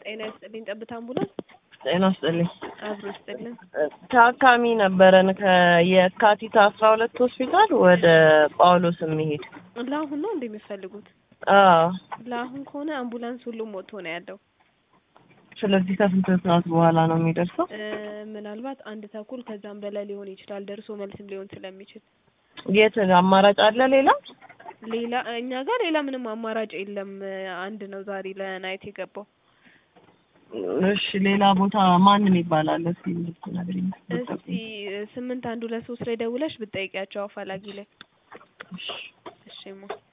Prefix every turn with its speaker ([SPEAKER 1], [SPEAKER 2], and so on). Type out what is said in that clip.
[SPEAKER 1] ጤና ይስጥልኝ። ጠብታ አምቡላንስ
[SPEAKER 2] ጤና ይስጥልኝ።
[SPEAKER 1] አብሮ ይስጥልን።
[SPEAKER 2] ታካሚ ነበረን ከየካቲት አስራ ሁለት ሆስፒታል ወደ ጳውሎስ የሚሄድ
[SPEAKER 1] ለአሁን ነው እንደ የሚፈልጉት?
[SPEAKER 2] አዎ።
[SPEAKER 1] ለአሁን ከሆነ አምቡላንስ ሁሉም ወጥቶ ነው ያለው።
[SPEAKER 2] ስለዚህ ከስንት ሰዓት በኋላ ነው የሚደርሰው?
[SPEAKER 1] እ ምናልባት አንድ ተኩል ከዛም በላይ ሊሆን ይችላል። ደርሶ መልስም ሊሆን ስለሚችል
[SPEAKER 2] የት አማራጭ አለ ሌላ?
[SPEAKER 1] ሌላ እኛ ጋር ሌላ ምንም አማራጭ የለም። አንድ ነው ዛሬ ለናይት የገባው።
[SPEAKER 2] እሺ ሌላ ቦታ ማንም ይባላል? እስኪ እንድትነግሪኝ።
[SPEAKER 1] እስቲ ስምንት አንድ ሁለት ሶስት ላይ ደውለሽ ብትጠይቂያቸው አፋላጊ ላይ።
[SPEAKER 2] እሺ።
[SPEAKER 1] እሺ ማ